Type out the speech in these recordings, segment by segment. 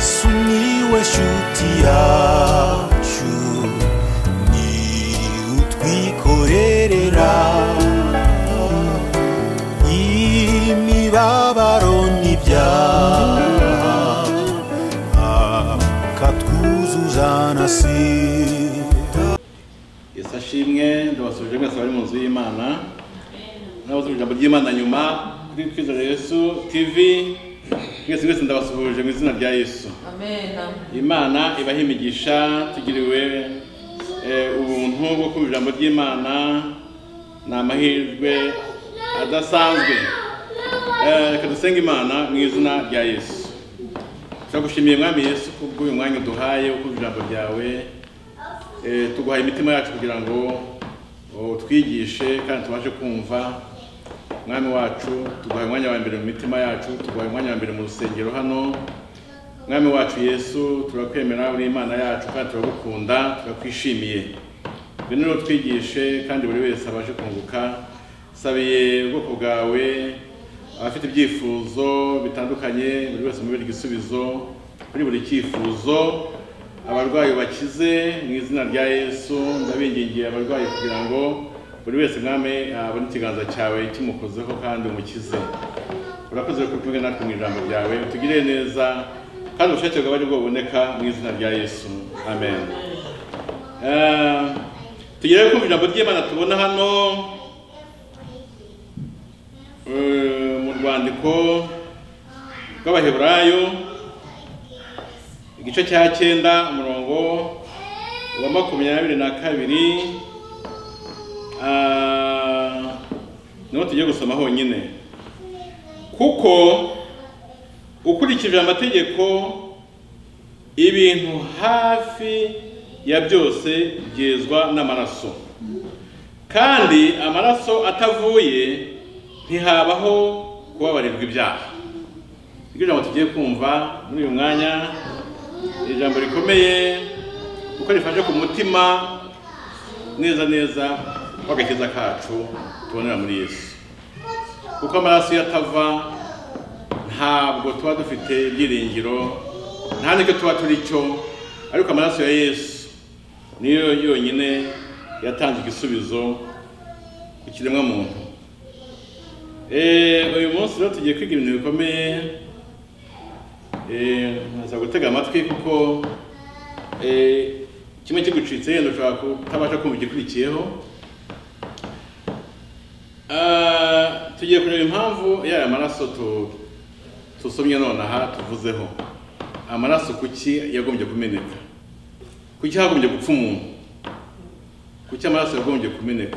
sumiłeś utiaciu ni utwikorerera imibabaro n'ibyaha akatwuzuza na sida yesu ashimwe ndabasubije mwese bari mu nzu y'imana n'abasubije ijambo ry'imana nyuma kuri twizera yesu tv mwese mwese ndabasuhuje mu izina rya yesu Amen. imana ibaha imigisha tugiriwe eh, ubuntu bwo kumva ijambo ry'imana ni amahirwe adasanzwe Eh, reka dusenge imana mu izina rya yesu turagushimiye mwami yesu kubw'uyu mwanya uduhaye wo kumva ijambo ryawe Eh, tuguhaye imitima yacu kugira ngo utwigishe kandi tubashe kumva mwami wacu tuguhaye umwanya wa mbere mu mitima yacu tuguhaye umwanya wa mbere mu rusengero hano mwami wacu yesu turakwemera uri imana yacu kandi turagukunda turakwishimiye rero twigishe kandi buri wese abashe kunguka sabiye ubwoko bwawe abafite ibyifuzo bitandukanye buri wese umubere igisubizo kuri buri cyifuzo abarwayi bakize mu izina rya yesu ndabingingiye abarwayi kugira ngo buri wese mwami abone ikiganza cyawe kimukozeho kandi umukize urakoze ko kumwe natwe mu ijambo ryawe utugirire neza kandi ubushake bwawe ari bwo buboneka mu izina rya yesu amen Eh, tugere kumva ijambo ry'imana tubona hano eh, mu rwandiko rw'abaheburayo igice cya cyenda umurongo wa makumyabiri na kabiri ah, niho tugiye gusoma honyine kuko ukurikije amategeko ibintu hafi ya byose byezwa n'amaraso kandi amaraso atavuye ntihabaho kubabarirwa ibyaha iryo jambo tugiye kumva muri uyu mwanya ni ijambo rikomeye kuko rifashe ku mutima neza neza w'agakiza kacu tubonera muri yesu kuko amaraso iyo atava ntabwo tuba dufite ibyiringiro nta nicyo tuba turi cyo ariko amaraso ya yesu niyo yonyine yatanze igisubizo ku kiremwamuntu Eh, uyu munsi rero tugiye kwiga ibintu bikomeye Eh, nkaza gutega amatwi kuko eh, kimwe kigucitse yenda ushobora kutabasha kumva igikurikiyeho Ah, tugiye kureba impamvu yaya maraso tu- tusomye nonaha tuvuzeho amaraso kuki yagombye kumeneka kuki hagombye gupfa umuntu kuki amaraso yagombye kumeneka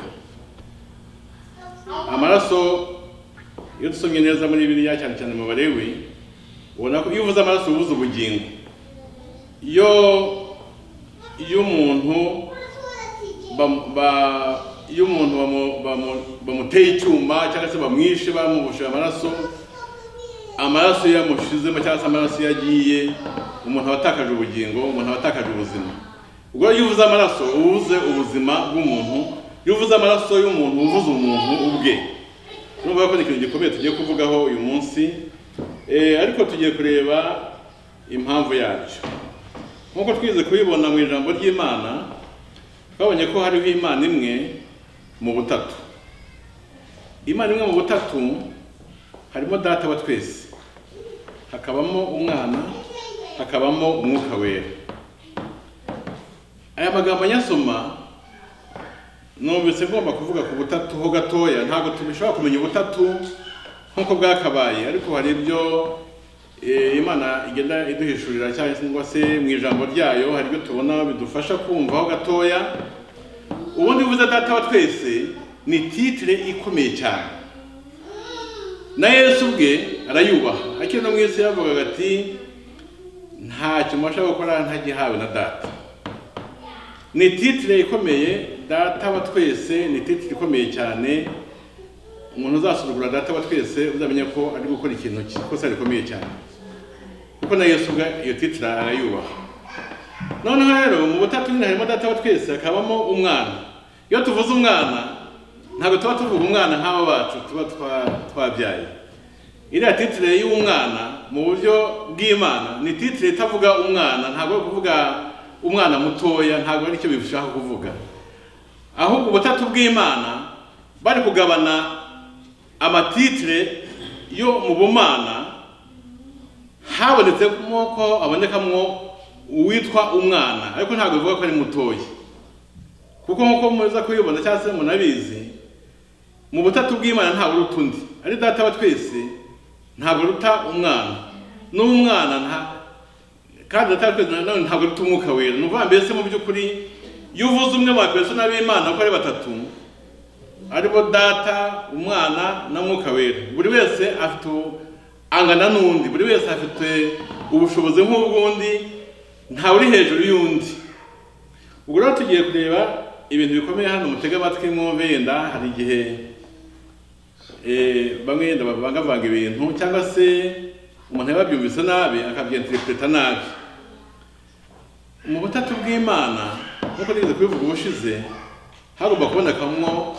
amaraso iyo dusomye neza muri biriya cyane cyane mu barewi ubona ko iyo uvuze amaraso ubuze ubugingo iyo iyo umuntu bam- ba- iyo umuntu bamu- bamu- bamuteye icyuma cyangwa se bamwishe bamubushije amaraso amaraso iyo yamushizemo cyangwa se amaraso iyo agiye umuntu aba atakaje ubugingo umuntu aba atakaje ubuzima ubwo iyo uvuze amaraso uba uvuze ubuzima bw'umuntu iyo uvuze amaraso y'umuntu uba uvuze umuntu ubwe nubwo ko ni ikintu gikomeye tugiye kuvugaho uyu munsi Eh, ariko tugiye kureba impamvu yabyo nk'uko twize kubibona mu ijambo ry'imana twabonye ko hariho imana imwe mu butatu imana imwe mu butatu harimo data wa twese hakabamo umwana hakabamo umwuka wera aya magambo nyasoma numvise ngomba kuvuga ku butatu ho gatoya ntabwo tubishobora kumenya ubutatu nk'uko bwakabaye ariko hari ibyo eh, imana igenda iduhishurira cyangwa se mu ijambo ryayo hari ibyo tubona bidufasha kumva ho gatoya ubundi buze data wa twese ni titire ikomeye cyane na yesu ubwe arayubaha akiri no mu isi yavugaga ati ntacyo mbasha gukora ntagihawe na data ni titire ikomeye data wa twese ni titire ikomeye cyane umuntu uzasuzugura data wa twese uzamenya ko ari gukora ikintu ikosa rikomeye cyane kuko na yesu ubwe iyo titire arayubaha noneho rero mu butatu nyine harimo data wa twese hakabamo umwana iyo tuvuze umwana ntabwo tuba tuvuga umwana nk'aba bacu tuba twa- twabyaye iriya titire y'umwana mu buryo bw'imana ni titire itavuga umwana ntabwo ari kuvuga umwana mutoya ntabwo ari cyo bishaka kuvuga ahubwo ubutatu bw'imana bari kugabana amatitire yo mu bumana habonetsemo ko abonekamwo uwitwa umwana ariko ntabwo bivuga ko ari mutoya kuko nk'uko muza kubibona cyangwa se munabizi mu butatu bw'imana ntabwo uruta undi ari data wa twese ntabwo ruta umwana n'umwana nta kandi data wa twese nanone ntabwo ruta umwuka wera ni ukuvuga mbese mu by'ukuri iyo uvuze umwe mu bapesona b'imana uko ari batatu aribo data umwana na mwuka wera buri wese afite u- angana n'undi buri wese afite ubushobozi nk'ubw'undi ntawe uri hejuru y'undi ubwo rero tugiye kureba ibintu bikomeye hano mutega amatwi mwumve yenda hari igihe eh, bamwe yenda bavangavanga ibintu cyangwa se umuntu yaba abyumvise nabi akabyenterepureta nabi mu butatu bw'imana nk'uko nigeze kubivuga ubushize hagomba kubonekamwo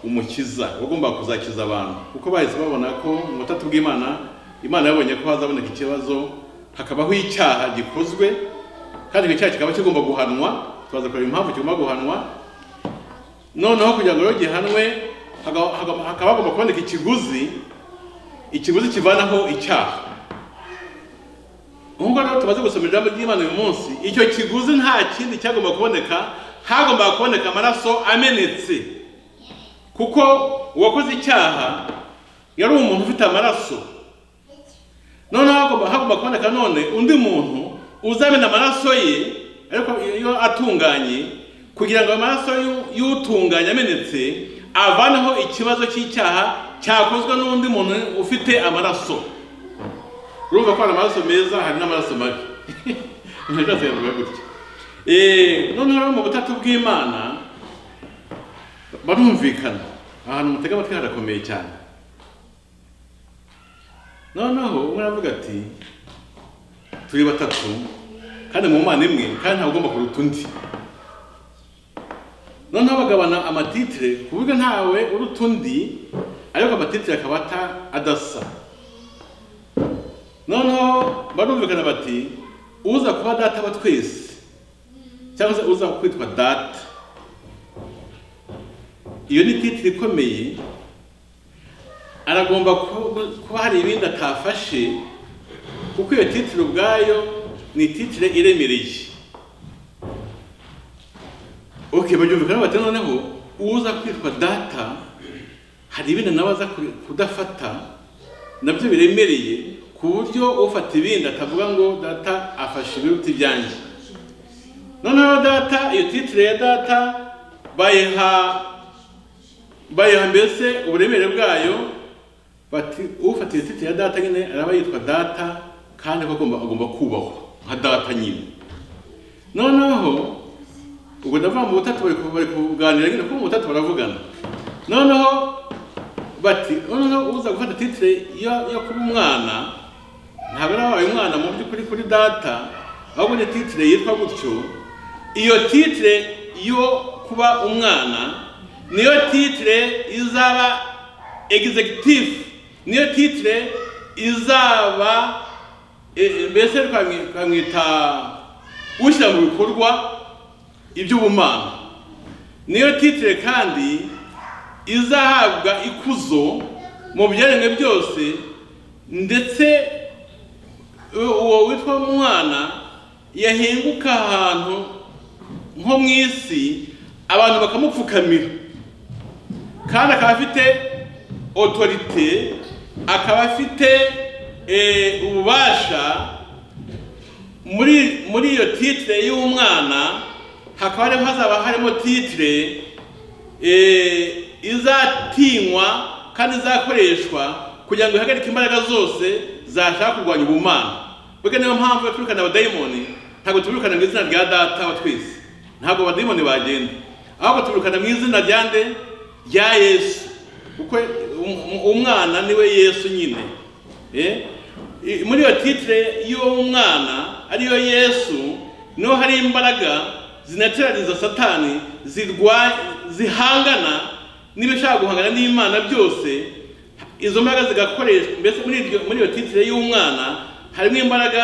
umukiza wagomba kuzakiza abantu kuko bahise babona ko mu butatu bw'imana imana yabonye ko hazaboneka ikibazo hakabaho icyaha gikozwe kandi icyo cyaha kikaba kigomba guhanwa tubaza kureba impamvu kigomba guhanwa noneho kugira ngo rero gihanwe haga- haga- hakaba hagomba kuboneka ikiguzi ikiguzi kivanaho icyaha nk'uko rero tumaze gusoma ijambo ry'imana uyu munsi icyo kiguzi nta kindi cyagomba kuboneka hagomba kuboneka amaraso amenetse kuko uwakoze icyaha yari umuntu ufite amaraso noneho hagomba hagomba kuboneka none undi muntu uzamena amaraso ye ariko iyo atunganye kugira ngo amaraso y'u- y'utunganye amenetse avaneho ikibazo cy'icyaha cyakozwe n'undi muntu ufite amaraso urumva ko hari amaraso meza hari n'amaraso mabi ntacyo yavuga gutya Eh, noneho rero mu butatu bw'imana barumvikana ahantu mutega amatwi harakomeye cyane noneho umwe aravuga ati turi batatu kandi mu mana imwe kandi ntabwo ugomba kuruta undi noneho bagabana amatitire ku buryo ntawe uruta undi ariko amatitire akaba ata- adasa noneho barumvikana bati uza kuba data wa twese cyangwa se uza kwitwa data iyo ni titire ikomeye aragomba ku- kuba hari ibindi atafashe kuko iyo titire ubwayo ni titire iremereye ok baryumvikana bati noneho uza kwitwa data hari ibindi nawe aza ku- kudafata nabyo biremereye ku buryo ufata ibindi atavuga ngo data afashe ibiruta ibyanjye noneho data iyo titire ya data bayiha bayiha mbese uburemere bwayo bati ufata iyo titire ya data nyine araba yitwa data kandi ko agomba agomba kubahwa nka data nyine noneho ubwo ndavuga mu butatu bari ku- bari kuganira nyine kuko mu butatu baravugana noneho bati noneho uza gufata titire yo yo kuba umwana ntabwo ari wabaye umwana mu by'ukuri kuri data ahubwo ni titire yitwa gutyo iyo titire yo kuba umwana niyo titire izaba executive niyo titire izaba e- e, mbese twamwi- twamwita ushyira mu bikorwa iby'ubumana niyo titire kandi izahabwa ikuzo mu byaremwe byose ndetse u- uwo witwa umwana yahinguka ahantu nko mu isi abantu bakamupfukamira kandi akaba afite otorite akaba afite eh, ububasha muri muri iyo titire y'umwana hakaba hariho hazaba harimo titire eh, izatinywa kandi izakoreshwa kugira ngo ihagarike imbaraga zose zashaka kurwanya ubumana bwega niyo mpamvu iyo twirukana abadayimoni ntabwo tubirukana mu izina rya data wa twese ntabwo abadayimoni bagenda ahubwo tubirukana mu izina rya nde rya yesu kuko um- umwana niwe yesu nyine Eh? I- muri iyo titire y'uwo mwana ariyo yesu niho hari imbaraga zinateraniza satani zirwa zihangana n'ibishaka guhangana n'imana byose izo mbaraga zigakoreshwa mbese muri iryo- muri iyo titire y'umwana harimo imbaraga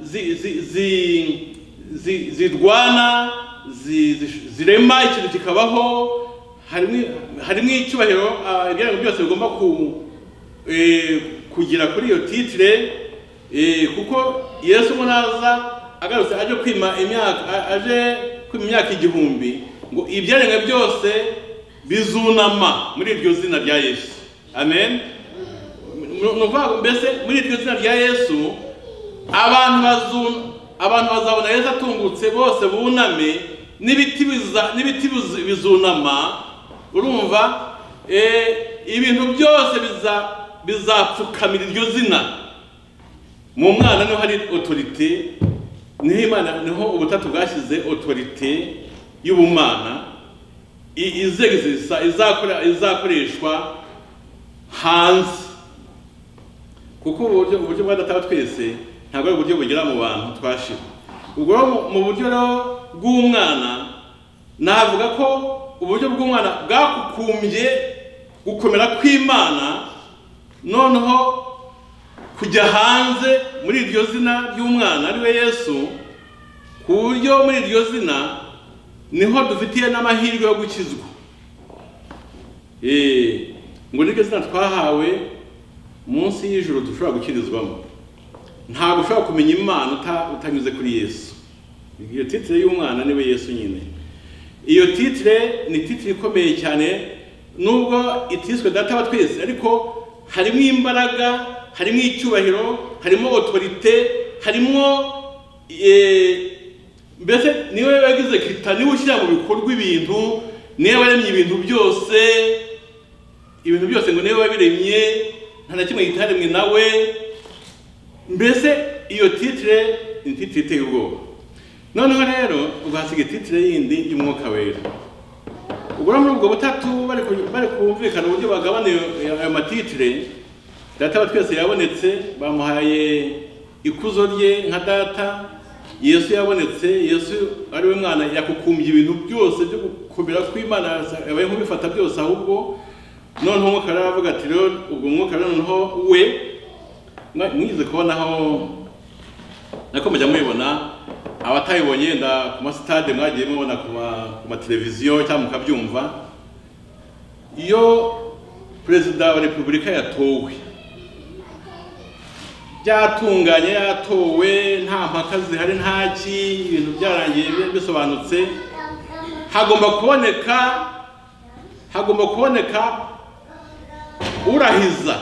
zi- zi- zi- zi- zirwana zi- zi- zirema ikintu kikabaho harimo harimo icyubahiro ah, ibirango byose bigomba ku- eh, kugira kuri iyo titire eh, kuko yesu ubwo naza agarutse aje kwima imyaka a- aje kwima imyaka igihumbi ngo ibyaremwe byose bizunama muri iryo zina rya yesu amen nuvuga ngo mbese muri iryo zina rya yesu abantu bazu- abantu bazabona yesu atungutse bose buname n'ibiti biza- n'ibiti bizu- bizunama urumva Eh, ibintu byose biza- bizapfukamira iryo zina mu mwana niho hari otorite niho imana niho ubutatu bwashyize otorite y'ubumana i- izegezisa izakora- izakoreshwa hanze kuko uburyo uburyo bwa data wa twese ntabwo ari uburyo bugera mu bantu twashira ubwo rero mu- mu buryo rero bw'umwana navuga ko uburyo bw'umwana bwakukumbye gukomera kw'imana noneho kujya hanze muri iryo zina ry'umwana ari we yesu ku buryo muri iryo zina niho dufitiye n'amahirwe yo gukizwa Eh, ngo niryo zina twahawe munsi y'ijuru dushobora gukirizwamo ntabwo ushobora kumenya imana uta- utanyuze kuri yesu iyo titire y'umwana niwe yesu nyine iyo titire ni titire ikomeye cyane nubwo itiswe data wa twese ariko harimo imbaraga harimo icyubahiro harimo otorite harimo eh, mbese niwe wagize kita niwe ushyira mu bikorwa ibintu niwe waremye ibintu byose ibintu byose ngo niwe wabiremye nta na kimwe gitaremwe nawe mbese iyo titire ni titire iteye ubwoba noneho rero ugahasiga titire yindi y'umwuka wera ubwo rero muri ubwo butatu bari ku- bari kumvikana uburyo bagabana iyo- ayo matitire data wa twese yabonetse bamuhaye ikuzo rye nka data yesu yabonetse yesu ari we mwana yakukumbye ibintu byose byo gukomera kw'imana yabaye nk'ubifata byose ahubwo noneho umwuka rero aravuga ati rero ubwo umwuka rero noneho we mwa- mwize kubonaho nako mujya mubibona abatayibonye yenda ku masitade mwagiye mubona ku ma- ku mateleviziyo cyangwa mukabyumva iyo perezida wa repubulika yatowe byatunganye yatowe nta mpaka zihari ntaki ibintu byarangiye bi- bisobanutse hagomba kuboneka hagomba kuboneka urahiza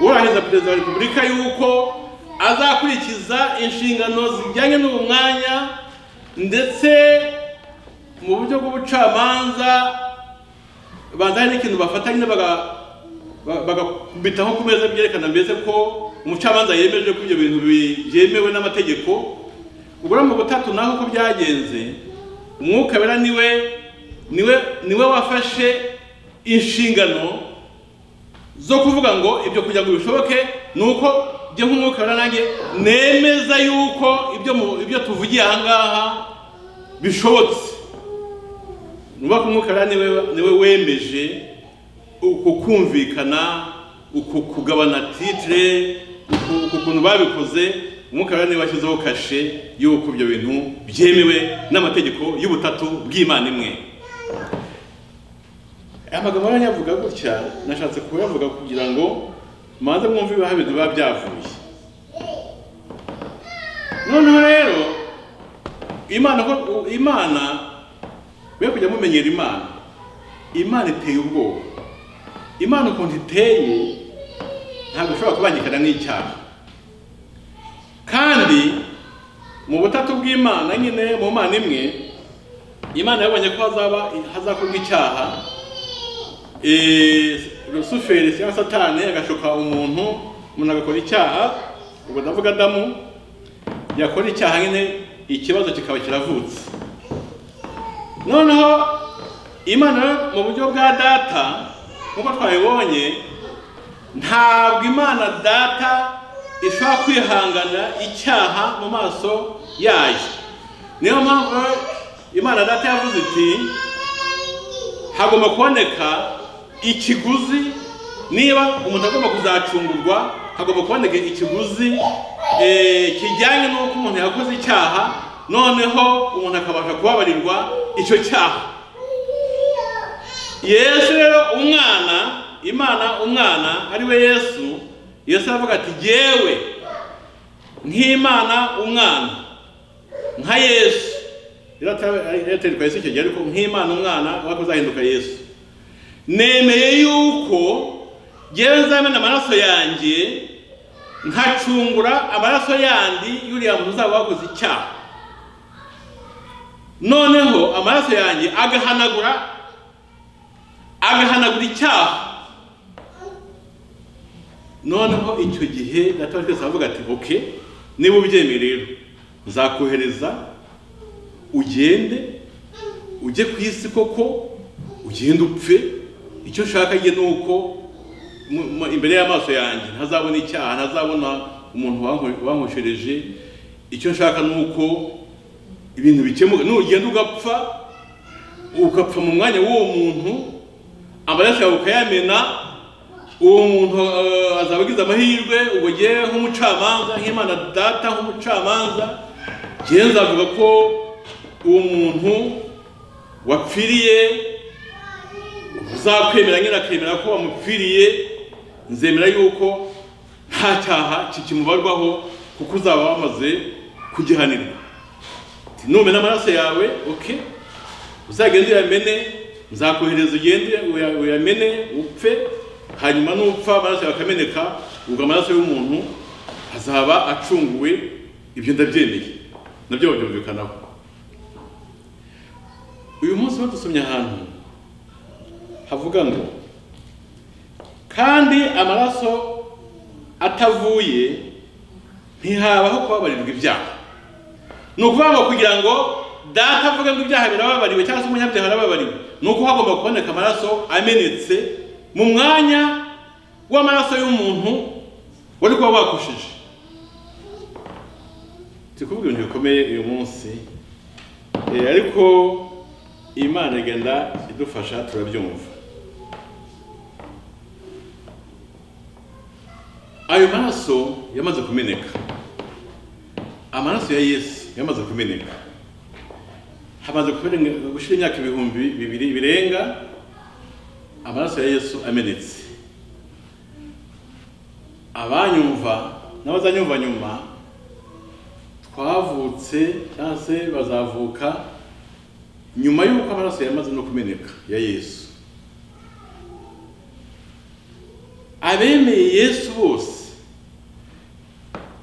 urahiza perezida wa repubulika yuko azakurikiza inshingano zijyanye n'uwo mwanya ndetse mu buryo bw'ubucamanza banza hari n'ikintu bafata nyine baga- ba- bagakubitaho ku meza byerekana mbese ko umucamanza yemeje ko ibyo bintu bi- byemewe n'amategeko ubwo rero mu butatu naho uko byagenze umwuka wera niwe niwe niwe wafashe inshingano zo kuvuga ngo ibyo kugira ngo bishoboke ni uko njye nk'umwuka wera nanjye nemeza yuko ibyo mu- ibyo tuvugiye aha ngaha bishobotse nuba ko umwuka wera niwe niwe wemeje uko kumvikana uko kugabana titire uko- uko ukuntu babikoze umwuka wera niwe washyizeho kashe y'uko ibyo bintu byemewe n'amategeko y'ubutatu bw'imana imwe aya magambo aranyavuga gutya nashatse kuyavuga kugira ngo manze mwumve ibihaha bintu biba byavuye noneho rero imana ko- imana we kujya mumenyera imana imana iteye ubwoba imana ukuntu iteye ntabwo ishobora kubangikana n'icyaha kandi mu butatu bw'imana nyine mu mana imwe imana yabonye ko hazaba hazakorwa icyaha Eh, rusuferi cyangwa satani agashuka umuntu umuntu agakora icyaha ubwo ndavuga adamu yakora icyaha nyine ikibazo kikaba kiravutse noneho imana rero mu buryo bwa data nk'uko twabibonye ntabwo imana data ishobora kwihangana icyaha mu maso yayo niyo mpamvu rero imana data yavuze iti hagomba kuboneka ikiguzi niba umuntu agomba kuzacungurwa hagomba kuboneka ikiguzi eh, kijyanye n'uko umuntu yakoze icyaha noneho umuntu akabasha kubabarirwa icyo cyaha yesu rero umwana imana umwana ari we yesu yesu aravuga ati yewe nk'imana umwana nka yesu rero atwereka yesu icyo gihe ariko nk'imana umwana wako uzahinduka yesu nemeye yuko yewe nzamena amaraso yanjye nkacungura amaraso yandi y'uriya muntu uzaba wakoze icyaha noneho amaraso yanjye agahanagura agahanagura icyaha noneho icyo gihe data wa twese aravuga ati oke niba ubyemeye rero nzakohereza ugende ujye ku isi koko ugende upfe icyo ushaka ye ni uko mu- mu- imbere y'amaso yanjye ntazabona icyaha ntazabona umuntu wanko- wankoshereje icyo nshaka ni uko ibintu bikemuka nugenda ugapfa ugapfa mu mwanya w'uwo muntu amaraso yawe ukayamena uwo muntu eh, azaba agize amahirwe ubwo ngewe nk'umucamanza nk'imana data nk'umucamanza ngewe nzavuga ko uwo muntu wapfiriye uzakwemera nyine akemera ko wamupfiriye nzemera yuko nta cyaha kikimubarwaho kuko uzaba wamaze kugihanirwa Ati, numena amaraso yawe oke uzagende uyamene nzakohereza ugende uya- uyamene upfe hanyuma nupfa amaraso yawe akameneka ubwo amaraso y'umuntu azaba acunguwe ibyo ndabyemeye nabyo babyumvikanaho uyu munsi badusomye ahantu havuga ngo kandi amaraso atavuye ntihabaho kubabarirwa ibyaha ni ukuvuga ngo kugira ngo data avuge ngo ibyaha birababariwe cyangwa se umunyabyaha arababariwe ni uko hagomba kuboneka amaraso amenetse mu mwanya w'amaraso y'umuntu wari kuba wakoshije turi kuvuga ibintu bikomeye uyu munsi Eh, ariko imana igenda idufasha turabyumva ayo maraso yamaze kumeneka amaraso ya yesu yamaze kumeneka hamaze kumeneka- gushira imyaka ibihumbi bibiri birenga amaraso ya yesu amenetse abanyumva n'abazanyumva nyuma twavutse cyangwa se bazavuka nyuma y'uko amaraso yamaze no kumeneka ya yesu abemeye yesu bose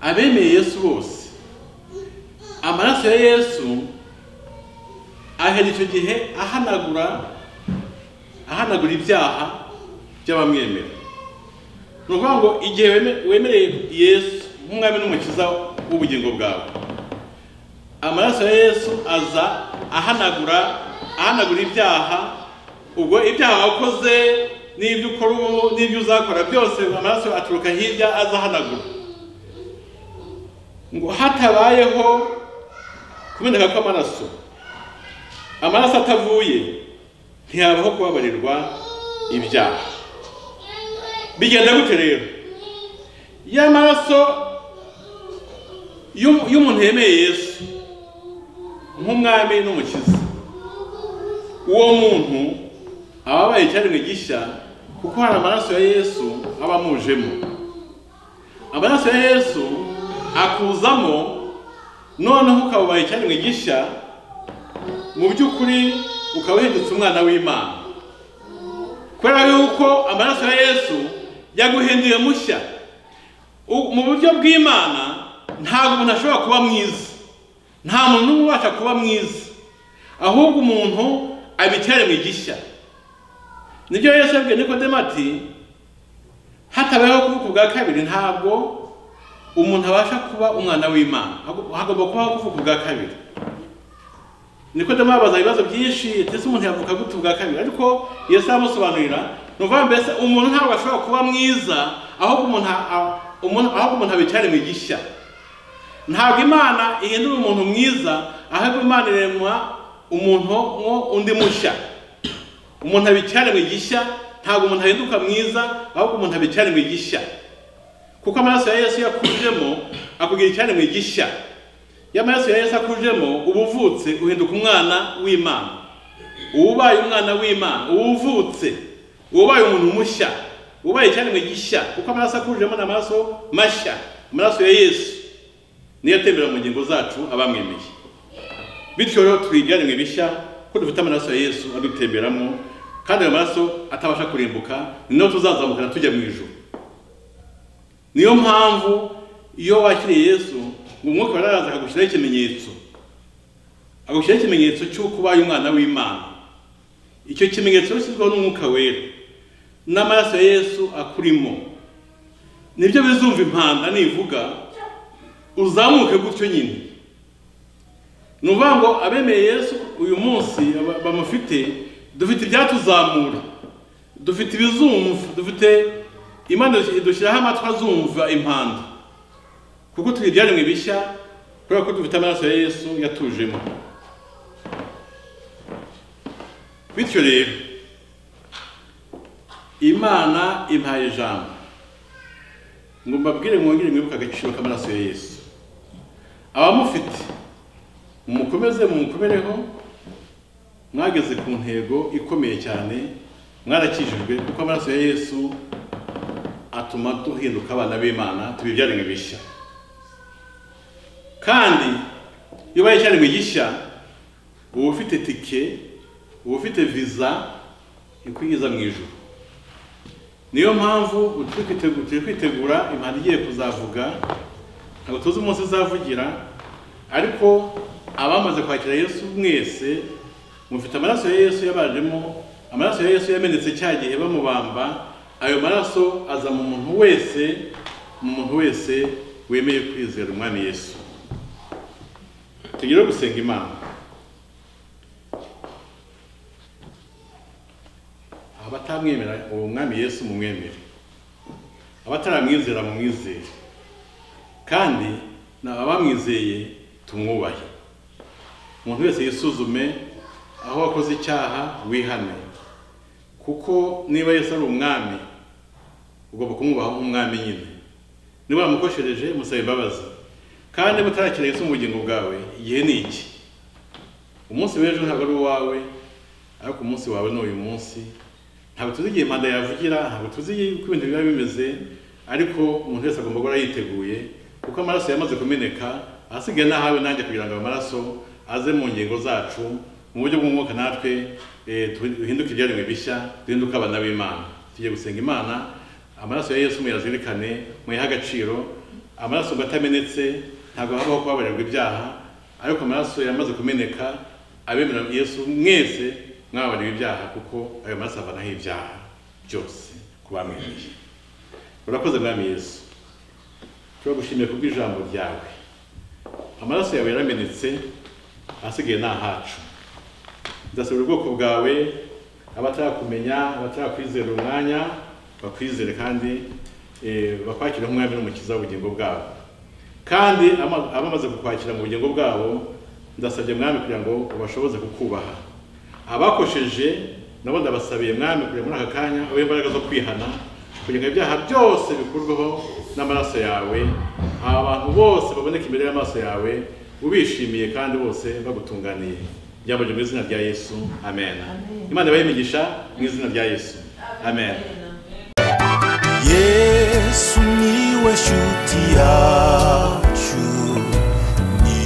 abemeye yesu bose amaraso ya yesu ahera icyo gihe ahanagura ahanagura ibyaha by'abamwemera ni ukuvuga ngo igihe weme- wemereye yesu nk'umwami n'umukiza w'ubugingo bwawe amaraso ya yesu aza ahanagura ahanagura ibyaha ubwo ibyaha wakoze n'ibyo ukora ubu n'ibyo uzakora byose amaraso aturuka hirya aza ahanagura ngo hatabayeho kumeneka kw'amaraso amaraso atavuye ntihabaho kubabarirwa ibyaha bigenda gute rero iyo amaraso y'umu- y'umuntu yemeye yesu nk'umwami n'umukiza uwo muntu aba abaye icyaremwe gishya kuko hari amaraso ya yesu aba amujemo amaraso ya yesu akuzamo noneho ukaba ubaye icyaremwe gishya mu by'ukuri ukaba uhindutse umwana w'imana kubera yuko amaraso ya yesu yaguhinduye mushya U- mu buryo bw'imana ntabwo umuntu ashobora kuba mwiza nta muntu n'umwe ubasha kuba mwiza ahubwo umuntu aba icyaremwe gishya nibyo yesu yabwiye nikodemu ati hatabayeho kuvuka ubwa kabiri ntabwo umuntu abasha kuba umwana w'imana Hago- hagomba kubaho kuvuka ubwa kabiri nikodemu yabaza ibibazo byinshi ese umuntu yavuka gute ubwa kabiri ariko yesu aramusobanurira ni ukuvuga mbese umuntu ntabwo ashobora kuba mwiza ahubwo umuntu a- a- umuntu- ahubwo umuntu aba icyaremwe gishya ntabwo imana ihindura umuntu mwiza ahubwo imana iremwa umuntu mwo undi mushya umuntu aba icyaremwe gishya ntabwo umuntu ahinduka mwiza ahubwo umuntu aba icyaremwe gishya kuko amaraso ya yesu yakujemo akubwira icyane mwigisha iyo amaraso ya yesu akujemo uba uvutse uhinduka umwana w'imana uba ubaye umwana w'imana uba uvutse uba ubaye umuntu mushya uba ubaye icyane mwigisha kuko amaraso akujemo ni amaraso mashya amaraso ya yesu niyo atembera mu ngingo zacu abamwemeye bityo rero twigane mu ibishya ko dufite amaraso ya yesu adutemberamo kandi ayo maraso atabasha kurimbuka ni nayo tuzazamukana tujya mu ijoro niyo mpamvu iyo wakiriye yesu ngo umwuka waraza akagushyiraho ikimenyetso agushyiraho ikimenyetso cy'uko ubaye umwana w'imana icyo kimenyetso gishyizweho n'umwuka wera n'amaraso ya yesu akurimo nibyo bizumva impanda nivuga uzamuke gutyo nyine ni ukuvuga ngo abemeye yesu uyu munsi ba- bamufite dufite ibyatuzamura dufite ibizumva dufite imana dushyiraho amatwi azumva impanda kuko turi ibyaremwe bishya kubera ko dufite amaraso ya yesu yatujemo bityo rero imana impaye ijambo ngo mbabwire mwongere mwibuke agaciro k'amaraso ya yesu abamufite mumukomeze mumukomereho mwageze ku ntego ikomeye cyane mwarakijijwe kuko amaraso ya yesu atuma duhinduka abana b'imana tuba ibyaremwe bishya kandi iyo ubaye icyaremwe gishya uba ufite tike uba ufite viza ikwigiza mu ijoro niyo mpamvu turi kwitegu- turi kwitegura impanda igiye kuzavuga ntabwo tuzi umunsi izavugira ariko abamaze kwakira yesu mwese mufite amaraso ya yesu yabajemo amaraso ya yesu yamenetse cya gihe bamubamba ayo maraso aza mu muntu wese mu muntu wese wemeye kwizera umwami yesu tugire gusenga imana abatamwemera uwo mwami yesu mumwemere abataramwizera mumwizere kandi n'abamwizeye tumwubahe umuntu wese yisuzume aho wakoze icyaha wihane kuko niba yesu ari umwami ugomba kumwubaha nk'umwami nyine niba wamukoshereje musabe imbabazi kandi mutarakira yesu mu bugingo bwawe igihe ni iki umunsi w'ejo ntabwo ari uwawe ariko umunsi wawe ni uyu munsi ntabwo tuzi igihe manda yavugira ntabwo tuzi uko ibintu biba bimeze ariko umuntu wese agomba guhora yiteguye kuko amaraso yamaze kumeneka ahasigaye n'ahawe nanjye kugira ngo ayo maraso aze mu ngingo zacu mu buryo bw'umwuka natwe eh, tu- duhinduke ibyaremwe bishya duhinduke abana b'imana tugiye gusenga imana amaraso ya yesu muyazirikane muyahe agaciro amaraso ngo atamenetse ntabwo habaho kubabarirwa ibyaha ariko amaraso yamaze kumeneka abemera yesu mwese mwabareba ibyaha kuko ayo maraso avanaho ibyaha byose ku bamwemeye urakoze mwami yesu turagushimiye kubw'ijambo ryawe amaraso yawe yaramenetse ahasigaye ni ahacu ndasabira ubwoko bwawe abatarakumenya abatarakwizera umwanya bakwizere kandi eh, bakwakire nk'umwami n'umukiza w'ubugingo bwabo kandi ama- abamaze kukwakira mu bugingo bwabo ndasabye mwami kugira ngo ubashoboze kukubaha abakosheje nabo ndabasabiye mwami kugira muri aka kanya ube imbaraga zo kwihana kugira ngo ibyaha byose bikurweho n'amaraso yawe aba bantu bose baboneka imbere y'amaso yawe ubishimiye kandi bose bagutunganiye byabajwe mu izina rya yesu amen imana ibayimigisha mu izina rya yesu amen. yesu niwe shuti yacu ni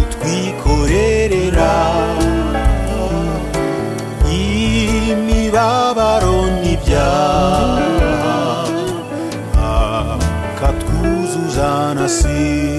utwikorerera imibabaro n'ibyaha akatwuzuza na si